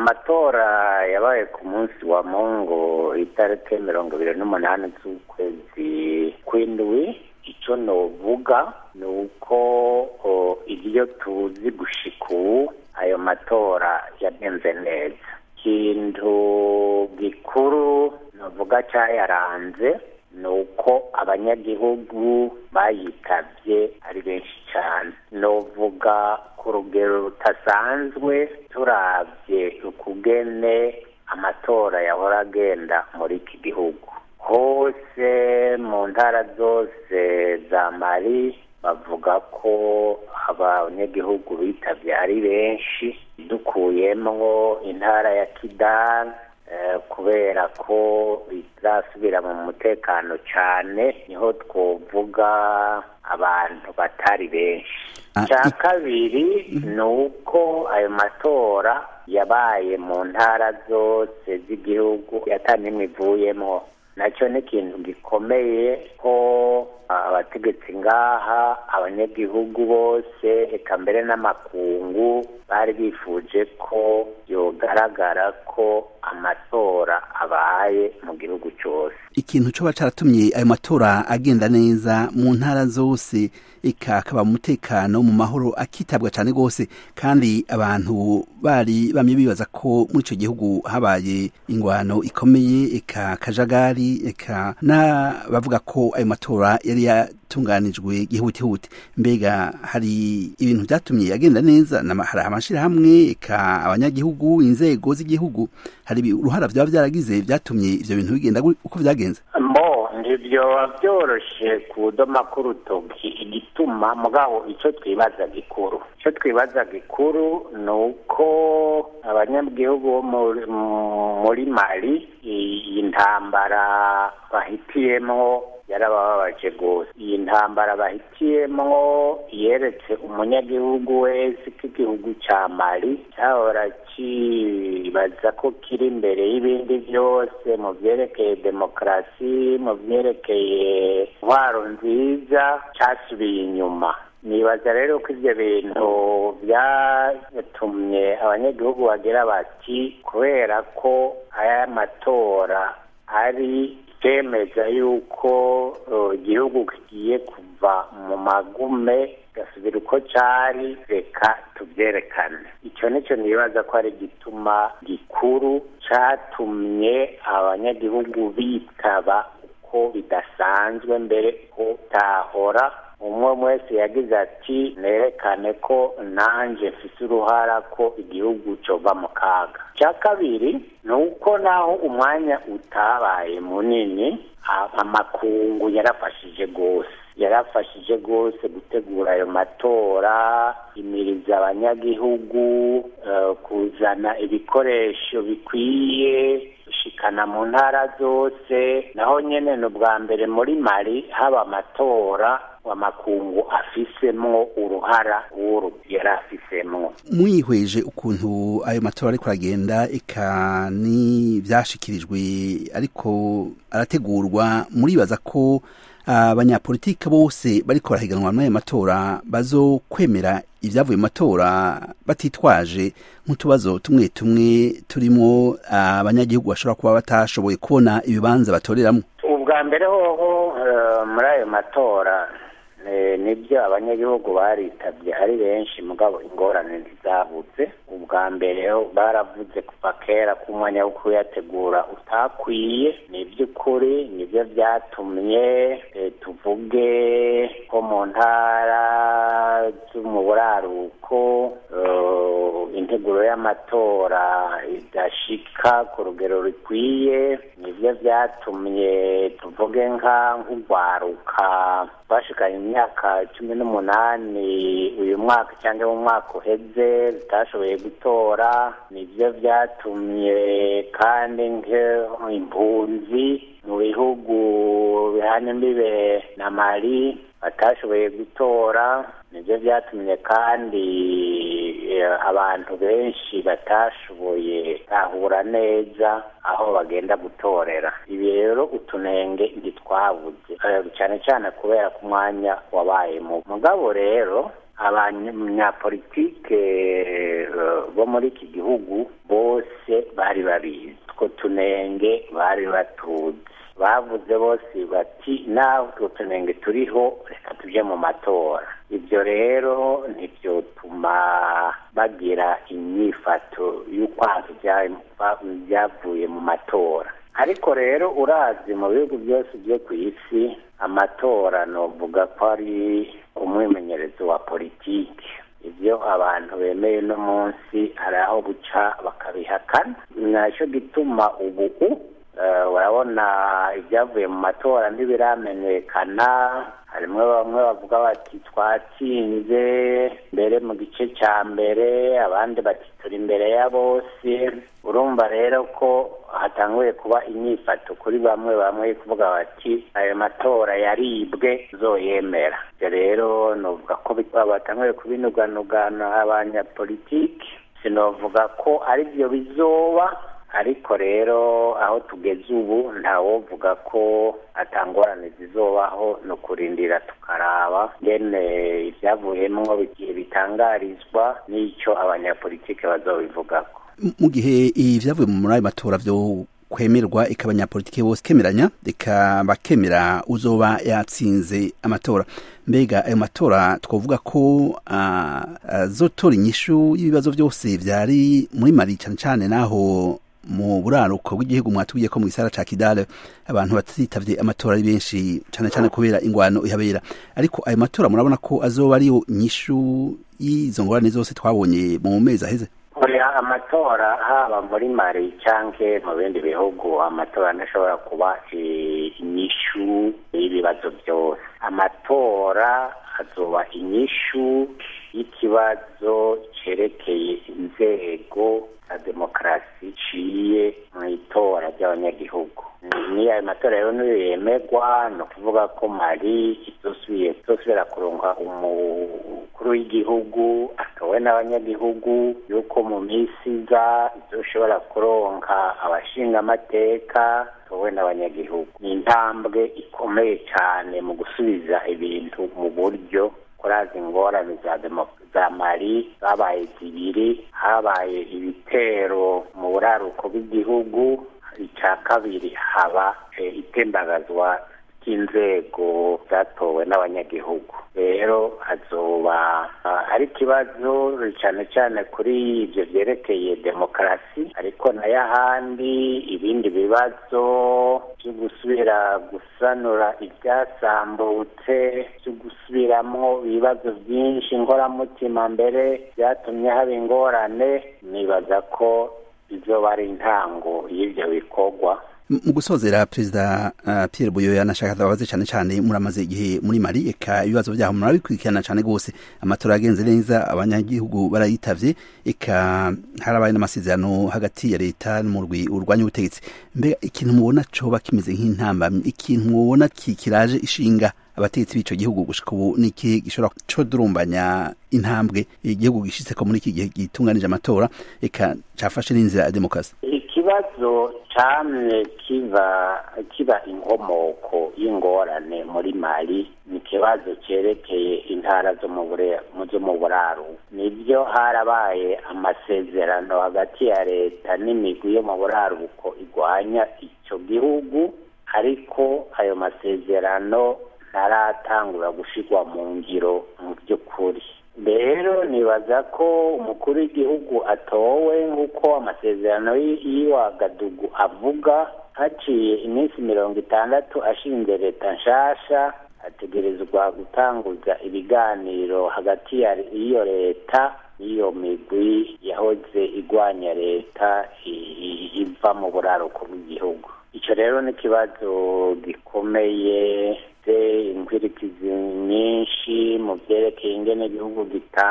amatora yabaye ku munsi wa mungu itariki mirongo ibiri n'umunani z'ukwezi kw'indwi icyo novuga ni uko ibyo tuzi gushika ubu ayo matora yagenze neza ikintu gikuru novuga cyayaranze ni uko abanyagihugu bayitabye ari benshi cyane novuga ku rugero rutasanzwe turabye ukugene amatora yahora agenda muri iki gihugu hose mu ntara zose za mari bavuga ko abanyagihugu bitabye ari benshi dukuyemwo intara ya kidani kubera ko bizasubira mu mutekano cyane niho twovuga abantu batari benshi icya kabiri ni uko ayo matora yabaye mu ntara zose z'igihugu yatanimwe ivuyemo nacyo ni ikintu gikomeye ko abategetsi ngaha abanyagihugu bose eka mbere n'amakungu bari bifuje ko yogaragara ko amatora abaye mu gihugu cyose ikintu coba caratumye ayo matora agenda neza mu ntara zose eka akaba mu mutekano mu mahoro akitabwa cane gose kandi abantu bari bamye bibaza ko muri ico gihugu habaye ingwano ikomeye eka kajagari eka na bavuga ko ayo matora yari yatunganijwe gihutihuti mbega hari ibintu vyatumye agenda neza hari amashirahamwe eka abanyagihugu inzego z'igihugu hari uruhara vyaba vyaragize vyatumye ivyo bintu bigenda uko vyagenze mbo ntibyoba vyoroshe kudoma k'urutoki igituma mugabo ico twibaza gikuru ico twibaza gikuru ni uko abanyagihugu bo muri mali iyi ntambara bahitiyemwo yarabababaje rwose iyi ntambara bahitiyemwo yeretse umunyagihugu wese ko igihugu cya mali cyahora kibaza ko kiri imbere y'ibindi byose mu byerekeye demokarasi mu byerekeye intwaro nziza cyasubiye inyuma nibaza rero ko ibyo bintu byatumye abanyagihugu bagira bati kubera ko aya matora ari cyemeza yuko igihugu kigiye kuva mu magume gasubira uko cyari reka tubyerekane icyo nicyo nibaza ko ari igituma gikuru cyatumye abanyagihugu bitaba uko bidasanzwe mbere ko tahora umwe wese yagize ati nerekane ko nanjye mfise uruhara ko igihugu cyova mu kaga icya kabiri ni uko naho umwanya utabaye munini amakungu yarafashije rwose yarafashije rwose gutegura ayo matora imiriza abanyagihugu kuzana ibikoresho bikwiye gushikana mu ntara zose naho nyene ni ubwa mbere muri mari haba amatora amakungu afisemwo uruhara w'uru yari afisemwo mwihweje ukuntu ayo matora ariko aragenda eka ni vyashikirijwe ariko arategurwa muribaza ko abanyapolitike bose bariko barahiganwa n'ayo matora bazokwemera ibyavuye mu matora batitwaje nk'utubazo tumwe tumwe turimo abanyagihugu bashobora kuba batashoboye kubona ibibanza batoreramo ubwa mbere hoho muri ayo matora nibyo abanyagihugu baritabye ari benshi mugabo ingorane ntizabuze ubwa mbere baravuze kuva kera ko umwanya wo kuyategura utakwiye ni iby'ukuri nibyo byatumye tuvuge ko mu ntara zo mu buraruko integuro y'amatora idashika ku rugero rukwiye nibyo byatumye tuvuge nka nk'urwaruka bashikanye imyaka cumi n'umunani uyu mwaka cyangwa mu mwaka uheze rutashoboye gutora nibyo byatumye kandi impunzi mu bihugu bihana imbibe na mari batashoboye gutora nibyo byatumye kandi abantu benshi batashoboye tahura neza aho bagenda gutorera ibi rero utunenge ntitwabuze cyane cyane kubera ko umwanya wabaye mu mugabo rero abanyapolitike bo muri iki gihugu bose bari babizi utwo tunenge bari batuzi bavuze bose bati naho utwo tunenge turiho reka tujye mu matora ibyo rero ntibyotuma bagira inyifato y'ukwantu byavuye mu matora ariko rero urazi mu bihugu byose byo ku isi amatora novuga ko ari umwimenyerezo wa politiki ibyo abantu bemeye uno munsi hari aho buca bakabihakana nacyo gituma ubu urabona ibyavuye mu matora ntibiramenyekana harimo bamwe bavuga bati twatsinze mbere mu gice cya mbere abandi bati turi imbere ya bose urumva rero ko hatanguye kuba inyifato kuri bamwe bamwe kuvuga bati ayo matora yaribwe zoyemera ibyo rero novuga ko batanguye kubinuganugana abanyapolitiki sinovuga ko ari byo bizoba ariko rero aho tugeze ubu ntawovuga ko atangorane zizobaho ni ukurindira tukaraba ngene ibyavuyemo bigiye bitangarizwa n'icyo abanyapolitiki bazobivugako mu gihe ibyavuye muri ayo matora byo kwemerwa ika abanyapolitiki bose kemeranya reka bakemera uzoba yatsinze amatora mbega ayo matora twavuga ko azotora inyishu y'ibibazo byose byari muri mari cyane cyane naho mu buraruko bw'igihugu mwatubwiye ko mu gisara ca Kidale abantu batitavye amatora ari benshi cyane cyane kubera ingwano ihabera ariko ayo matora murabona ko azoba ariyo nyishu y'izo ngorane zose twabonye mu mezi aheze oya amatora haba muri mari canke mu bindi bihugu amatora ntashobora kuba inyishu y'ibibazo byose amatora azoba inyishu y'ikibazo cerekeye inzego za demokarasi iciye mu itora ry'abanyagihugu ni ayo matora rero niyo yemegwa ni ukuvuga ko mari izosubiye izosubira kuronka umukuru w'igihugu atowe n'abanyagihugu yuko mu minsi iza izoshobora kuronka abashinga amateka atowe n'abanyagihugu ni intambwe ikomeye cyane mu gusubiza ibintu mu buryo kuraza ingorane za za mari zabaye zibiri habaye ibitero mu buraruko bw'igihugu icya kabiri haba itembagazwa ry'inzego zatowe n'abanyagihugu rero hazoba ari ikibazo cyane cyane kuri ibyo byerekeye demokarasi ariko nayo ahandi ibindi bibazo byo gusubira gusanura ibyasambutse byo gusubiramo ibibazo byinshi inkoramutima mbere byatumye haba ingorane nibaza ko izoba ari intango y'ibyo bikorwa mu gusozera perezida uh, Pierre Buyoya nashaka ababaze cyane cyane muramaze igihe muri Mali eka ibibazo byaho murabikurikirana cyane gose amatora yagenze neza abanyagihugu barayitavye eka harabaye n'amasezerano hagati ya leta n'umurwi urwanya ubutegetsi mbega ikintu mubona coba kimeze nk'intambamyi ikintu mubona kikiraje ishinga abategetsi b'ico gihugu gushika ubu niki gishobora co durumbanya intambwe igihugu gishitseko muri iki gihe gitunganije amatora eka cafashe n'inzira ya demokarasi ikibazo camye kiba kiba inkomoko y'ingorane muri mali ni ikibazo cerekeye intara zo mu zo mu buraru nibyo harabaye amasezerano hagati ya leta n'imigwi yo mu buraruko igwanya ico gihugu ariko ayo masezerano ntaratangura gushirwa mu ngiro mu by'ukuri rero nibaza ko umukuru w'igihugu atowe nk'uko amasezerano y'Iwagadugu avuga haciye iminsi mirongo itandatu ashinze leta nshasha ategerezwa gutanguza ibiganiro hagati y'iyo leta n'iyo migwi yahoze igwanya leta iva mu buraruko bw'igihugu icyo rero ni ikibazo gikomeye inkwirikizi nyinshi mu byerekeye ingene igihugu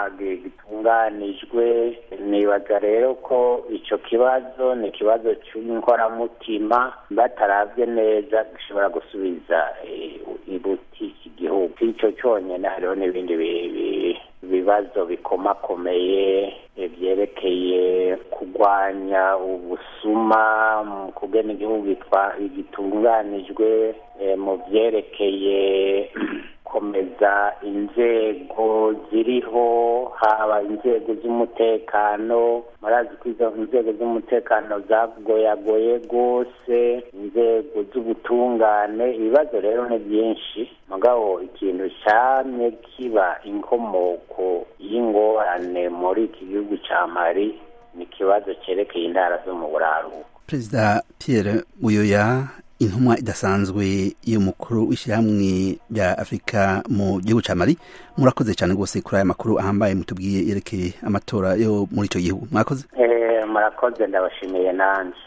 gitunganijwe nibaza rero ko icyo kibazo ni ikibazo cy'inkoramutima bataravye neza gishobora gusubiza ibuti iki gihugu icyo cyonyine hariho n'ibindi bibazo bikomakomeye byerekeye kurwanya ubusuma mu kugena igihugu gitunganijwe mu byerekeye ko gukomeza inzego ziriho haba inzego z'umutekano murazi ko izo nzego z'umutekano zagoyagoye rwose inzego z'ubutungane ibibazo rero ni byinshi mugabo ikintu cyamye kiba inkomoko y'ingorane muri iki gihugu cya mari ni ikibazo cyerekeye intara zo mu buraruko perezida pierre buyoya intumwa idasanzwe y'umukuru w'ishyirahamwe rya afurika mu gihugu cya mari murakoze cyane rwose kuri aya makuru ahambaye mutubwiye yerekeye amatora yo muri icyo gihugu mwakoze murakoze ndabashimiye nanjye